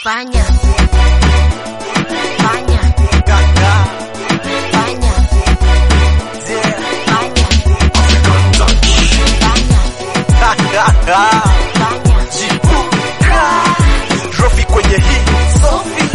Fanya. Fanya. Gaga. Fanya. Yeah. Fanya. African touch. Fanya. Gaga. Fanya. Jipuka. Trophy kwenye hii Sofi.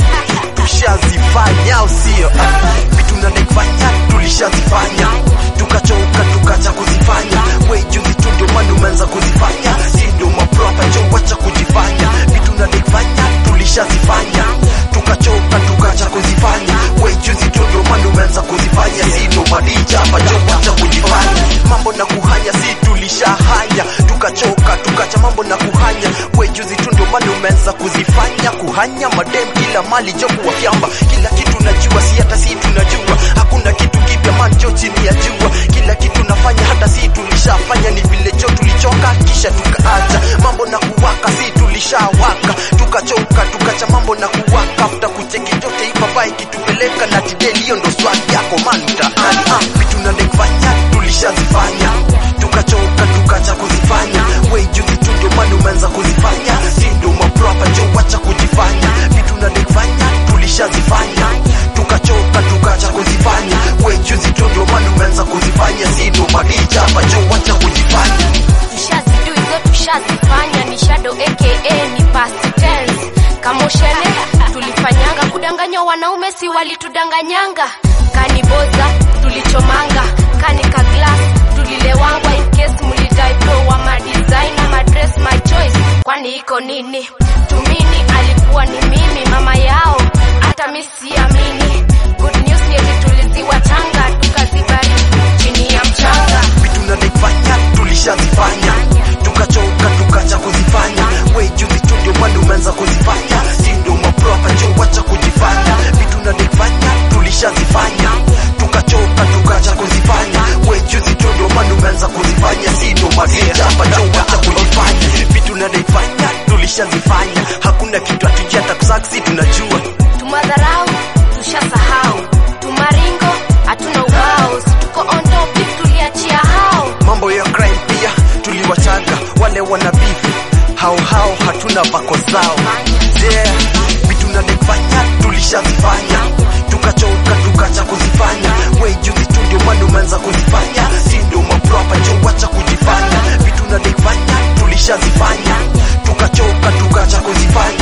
Tushazifanya au sio? Ah, Vitu nadekfanya tulishazifanya, tukachoka tukacha kuzifanya. We juzi tu ndio maana umeanza kuzifanya, si ndio mapropa jo, wacha kujifanya. Vitu nadekfanya tulishazifanya, tukachoka tukacha kuzifanya. We juzi tu ndio maana umeanza kuzifanya, si ndio madija hapa jo, wacha kujifanya. Mambo na kuhanya si tulishahanya, tukachoka tukacha mambo na kuhanya. We juzi tu ndio maana umeanza kuzifanya, kuhanya madem kila mali jo kuwafyamba, kila kitu najua, si hata si tunajua, hakuna kitu kipya man jo chini ya jua, kila kitu nafanya hata si tulishafanya, ni vile jo tulichoka kisha tukaacha mambo na kuwaka, si tulishawaka, tukachoka tukacha mambo na kuwaka, after kucheki yote ipapa ikitupeleka na tideli, hiyo ndo swali yako man mtaani. Ah, vitu nadekfanya tulishazifanya, tukachoka tukacha kuzifanya, we juzi tu ndio maana umeanza kuzifanya, si ndio mapropa jo, wacha kujifanya, vitu nadekfanya tulishazifanya, tukachoka tukacha kuzifanya, we juzi tu ndio maana umeanza kuzifanya, si ndio madija hapa jo, wacha kujifanya. Tushazidu hizo tushazifanya, ni shadow aka ni past tense. Kama ushene tulifanyanga, kudanganywa wanaume si walitudanganyanga, kaniboza tulichomanga, kanika glass tulilewangwa, in case mulidai bro wa madesigner madress my choice, kwani iko nini? Tumini alikuwa ni mimi mama yao, hata mi siamini. Good news ni eti tuliziwa changa, tukazibariki chini ya mchanga. vitu nadekfanya tulishazifanya tukachoka tukacha kuzifanya we juzi tu ndio maana umeanza kuzifanya si ndio mapropa jo wacha kujifanya vitu nadekfanya tulishazifanya tukachoka tukacha kuzifanya we juzi tu ndio maana umeanza kuzifanya si ndio madija hapa jo wacha kujifanya vitu nadekfanya tulishazifanya hakuna kitu hatujata kusaksi tunajua tumadharau tushasahau tumaringo hatuna ubao si tuko on topic tuliachia hao mambo ya crime pia tuliwachaga wale wana beef hao hao hatuna vako zao yeah. vitu nadekfanya tulishazifanya tukachoka tukacha kuzifanya we juzi tu ndio maana umeanza kuzifanya si ndio mapropa jo wacha kujifanya vitu nadekfanya tulishazifanya tukachoka tukacha kuzifanya